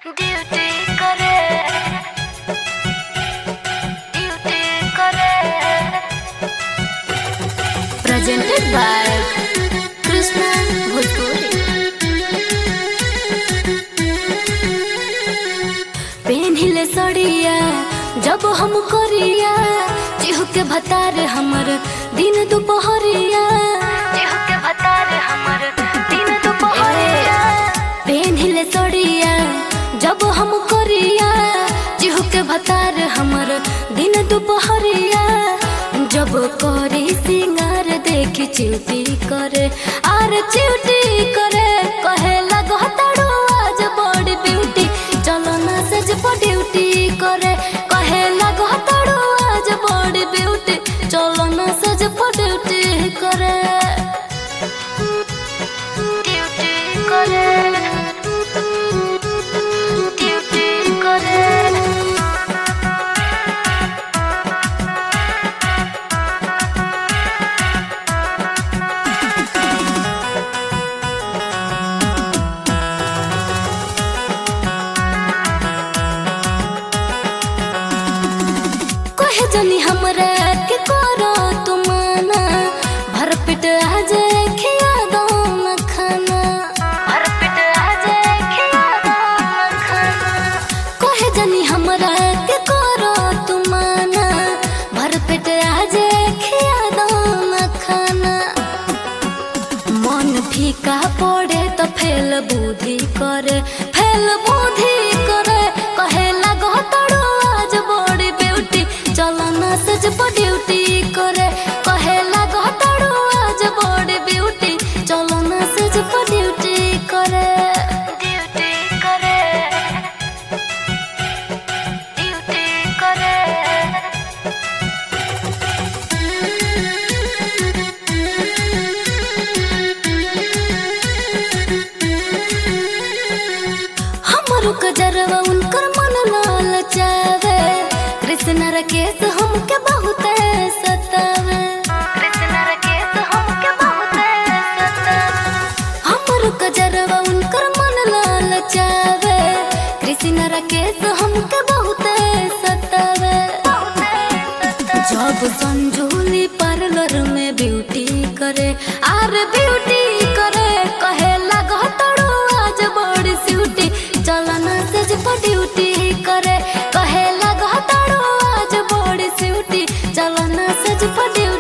duty करे duty करे presented by Krishna Bhojpuri पेन्हिले सड़िया जब हम करिया चिहु के भतार हमर दिन दुपहरिया चिहु के भतार हमर दिन दुपहरिया पेन्हिले सड़िया जब हम करिया चिहु के भतार हमर दिन दुपहरिया जब करी सिंगार देखी चिउटी करे आर चिउटी करे कहे लगो ताड़ू आज बड़ी ब्यूटी चलो ना सज पर ड्यूटी करे कहे लगो ताड़ू आज बड़ी ब्यूटी चलो ना सज पर ड्यूटी करे ड्यूटी करे ड्यूटी करे कहे जनी हमरा के करो तुमाना भर पेट आ जाए खिया दो न खाना भर पेट आ जाए खिया दो न खाना कहे जनी हमरा के करो तुमाना भर पेट आ जाए खिया दो न खाना मन फीका पड़े तो फेल बुद्धि करे फेल बुद्धि करे कहे लगो तड़ो आज बड़ी ब्यूटी चलो ना सज पर ड्यूटी करे कहे लगो तड़ो आज बड़ी ब्यूटी चलो ना सज पर ड्यूटी करे ड्यूटी करे ड्यूटी करे हमरो कजरवा उनकर मन लाल चावे कृष्ण रकेश हमके बहुत सतावे कृष्ण रकेश हमके बहुत सतावे हमरो कजरवा उनकर मन लाल चावे कृष्ण रकेश हमके बहुत सतावे जब संजोली पार्लर में ब्यूटी करे आर ब्यूटी करे कहे लगो तड़ो आज बड़ी स्यूटी चलो ना सज पर ड्यूटी करे कहे लगो तड़ो आज बड़ी स्यूटी चलो ना सज पर ड्यूटी